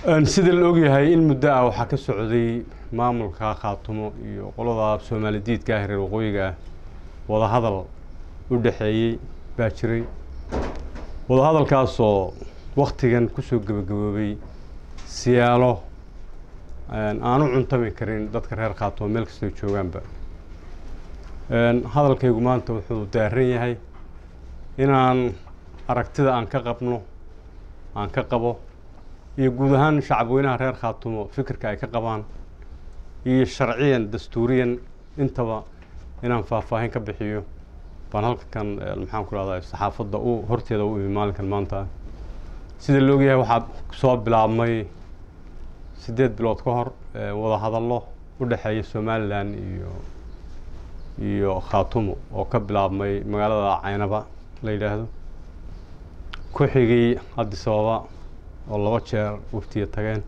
sida la ogyahay in muddo ah waxaa ka socday maamulka khaatumo iyo qolada soomaali diidka ah reer waqooyiga ah wadahadal u dhexeeyey baa jiray wadahadalkaasoo waktigan kusoo gebagaboobay siyaalo aan u cuntami karin dadka reer khaatumo meel kastoo joogaanba hadalkaygu maanta wuxuu daaran yahay inaan aragtida aan ka qabno aan ka qabo iyo guud ahaan shacabweynaha reer khaatumo fikirka ay ka qabaan iyo sharciyan dastuuriyan intaba inaan faahfaahin ka bixiyo baan halkan maxaan ku rahdaa saxaafadda u horteeda u imi maalinkan maanta sida la ogyahay waxaa soo bilaabmay siddeed bilood ka hor wadahadallo u dhexeeya somalilan iyo iyo khaatumo oo ka bilaabmay magaalada caynaba la yidhaahdo ku xigay addisababa oo laba jeer waftiya tageen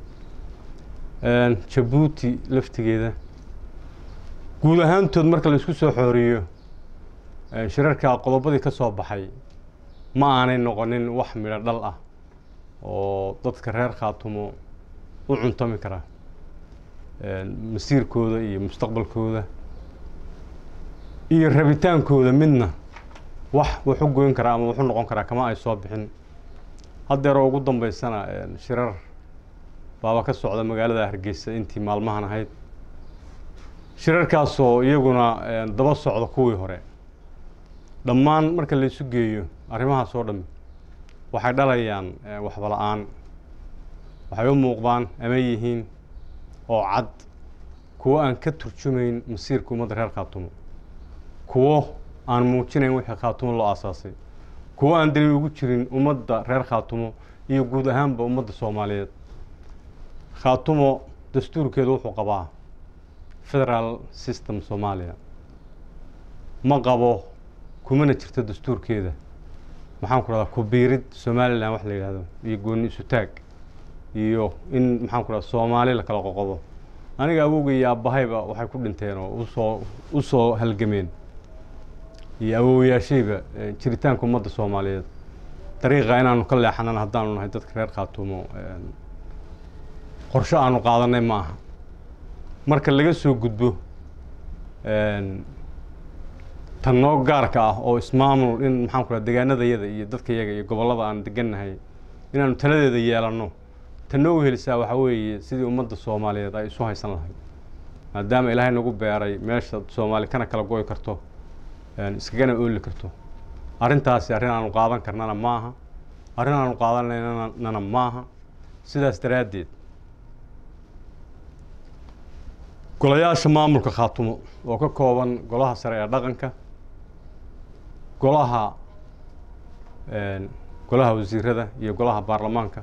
jabuuti laftigeeda guud ahaantood marka la isku soo xooriyo shirarka qodobadii ka soo baxay ma aanay noqonin wax midho dhal ah oo dadka reer khaatumo u cuntami kara masiirkooda iyo mustaqbalkooda iyo rabitaankooda midna wax wuxu goyn karaa ama wuxu noqon karaa kama ay soo bixin haddeeroo ugu dambeysana shirar baaba ka socda magaalada hargeysa intii maalmahan ahayd shirarkaasoo iyaguna daba socda kuwii hore dhammaan marka la isu geeyo arrimahaas oo dhami waxay dhalayaan waxba la-aan waxay u muuqdaan ama yihiin oo cad kuwo aan ka turjumayn masiirka ummadda reer khaatumo kuwo aan muujinayn wixii khaatumo loo aasaasay kuwo aan dali ugu jirin ummadda reer khaatumo iyo guud ahaanba ummadda soomaaliyeed khaatumo dastuurkeedu wuxuu qabaa federal system soomaaliya ma qabo kumana jirto dastuurkeeda maxaan ku rahdaa kubiirid somalilan wax la yidhahdo iyo gooni isu taag iyo in maxaan ku rahda soomaali la kala qoqobo aniga awowga iyo aabahayba waxay ku dhinteen oo usoo u soo halgameen iyo awowyaashayba jiritaanka ummadda soomaaliyeed dariiqa inaanu ka leexanana haddaanu nahay dadka reer khaatumo qorsho aanu qaadanay ma aha marka laga soo gudbo tan noo gaarka ah oo ismaamul in maxaan ku raha degaanadayada iyo dadka yaga iyo gobollada aan degannahay inaanu taladeeda yeelanno tan noo helisaa waxaa weeye sidii ummadda soomaaliyeed ay isu haysan lahayd maadaama ilaahay nagu beeray meesha soomaali kana kala goy karto iskagana ooli karto arrintaasi arrin aanu qaadan karnana maaha arrin aanu qaadanaynana maaha sidaas daraaddeed golayaasha maamulka khaatumo oo ka kooban golaha sare ee dhaqanka golaha golaha wasiirada iyo golaha baarlamaanka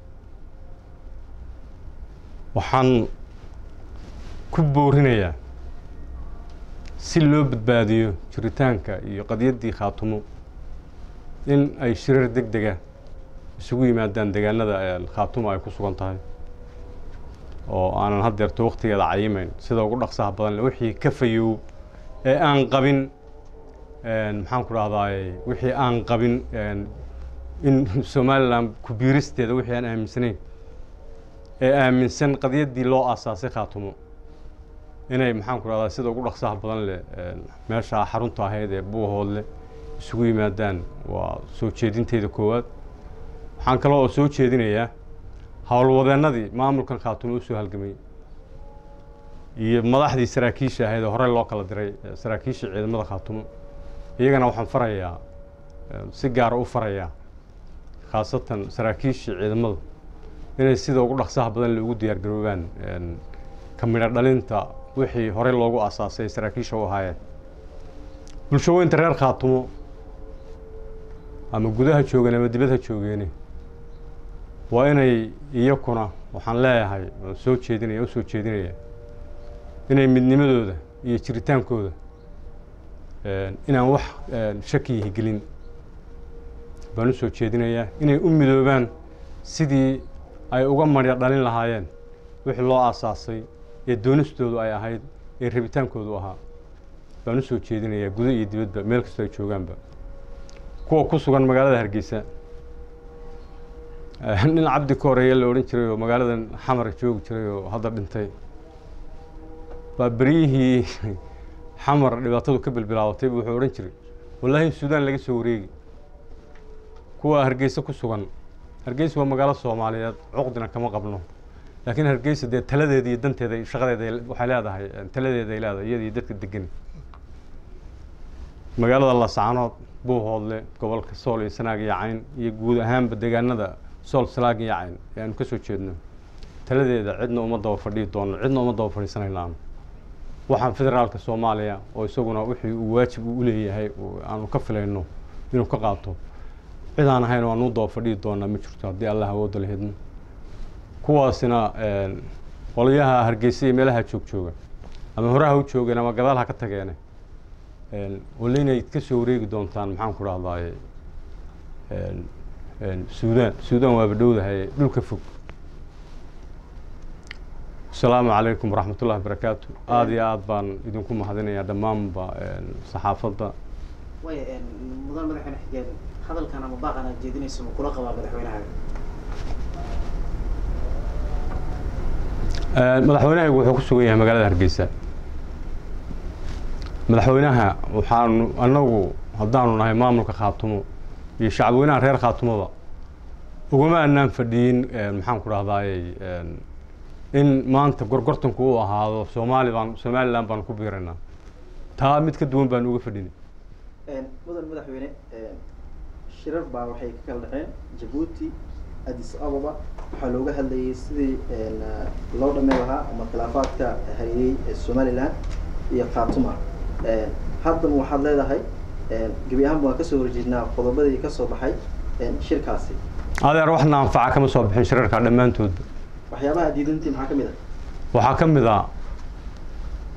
waxaan ku boorinayaa si loo badbaadiyo jiritaanka iyo qadyaddii khaatumo in ay shirar deg dega isugu yimaadaan degaanada khaatumo ay ku sugan tahay oo aanan haddeerto waktigeeda cayimeyn sida ugu dhaqsaha badan le wixii ka fayow ee aan qabin maxaan ku rahdaay wixii aan qabin in somalilan kubiiristeeda wixii aan aaminsanayn ee aaminsan qadyaddii loo aasaasay khaatumo inay maxaan ku rahdaa sida ugu dhaqsaha badan leh meesha xarunta ahayd ee buuhoodle isugu yimaadaan waa soo jeedinteyda koowaad waxaan kaloo oo soo jeedinayaa howlwadeennadii maamulkan khaatumo usoo halgamay iyo madaxdii saraakiisha ahayd oo horey loo kala diray saraakiisha ciidamada khaatumo iyagana waxaan farayaa si gaara u farayaa khaasatan saraakiishii ciidamadu inay sida ugu dhaqsaha badan le ugu diyaar garoobaan ka midho dhalinta wixii horey loogu aasaasay saraakiisha u ahaayeen bulshaweynta reer khaatumo ama gudaha joogeen ama dibadha joogeeni waa inay iyakuna waxaan leeyahay waan soo jeedinaya u soo jeedinaya inay midnimadooda iyo jiritaankooda inaan wax shakiyihi gelin baan u soo jeedinayaa inay u midoobaan sidii ay uga marya dhalin lahaayeen wixii loo aasaasay ee doonistoodu ay ahayd ee rabitaankoodu ahaa baan u soo jeedinayaa gudo iyo dibadba meel kastoo ay joogaanba kuwa ku sugan magaalada hargeysa nin cabdi ka horeeye la odhan jiray oo magaaladan xamar joogi jiray oo hadda dhintay baa beryihii xamar dhibaatadu ka bilbilaabatay buu wuxuu odhan jiray wallaahi suudaan laga soo wareegi kuwa hargeysa ku sugan hargeysa waa magaalo soomaaliyeed cuqdina kama qabno laakiin hargeysa dee taladeeda iyo danteeda iyo shaqadeeda waxay leedahay taladeeda ay leedahay iyada iyo dadka degan magaalada lascanood buuhoodle gobolka sool iyo sanaag iyo cayn iyo guud ahaanba deegaanada sool sanaag iyo cayn ee aanu ka soo jeedno taladeeda cidna uma daba fadhiyi doono cidna uma daba fadhiisanaynaano waxaan federaalka soomaaliya oo isaguna wixii uu waajib u leeyahay aanu ka filayno inuu ka qaato cid aan ahayn waanu daba fadhiyi doonaa ma jirto haddii allah awoodda la hedno kuwaasina qolyaha hargeysa iyo meelaha joog jooga ama horaha u joogeen ama gadaal ha ka tageene walla inay ka soo wareegi doontaan maxaan ku dhahdaye suudaan suudaan waaba dhowdahay dhulka fog asalaamu calaykum waraxmat ullahi barakaatu aada iyo aada baan idinku mahadinayaa dhammaanba saxaafadda way mudan madaxweyne xigeen hadalkan ama baaqan aad jeedinayso ma kula qabaa madaxweynahaaga madaxweynahaygu wuxuu ku sugan yahay magaalada hargeysa madaxweynaha waxaanu annagu haddaanu nahay maamulka khaatumo iyo shacabweynaha reer khaatumoba ugama anaan fadhiyin maxaan ku dhahdaayey in maanta gorgortanku uu ahaado soomaali baan somalilan baan ku biiraynaa taa mid ka duwan baan uga fadhinay mudan madaxweyne shirar baa waxay ka kala dhexeen jabuuti addis ababa waxaa looga hadlayay sidii loo dhameen lahaa ama khilaafaadka hariyey somalilan iyo khaatuma haddana waxaad leedahay gebi ahaanba waan kasoo horjeednaa qodobadii kasoo baxay shirkaasi adeer waxna anfaca kama soo bixin shirarka dhammaantoodba waxyaabaha diidantii maxaa kamid ah waxaa ka mid ah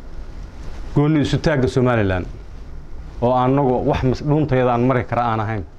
gooni isutaagga somalilan oo anagu wax dhuuntayada aan mari kara aan ahayn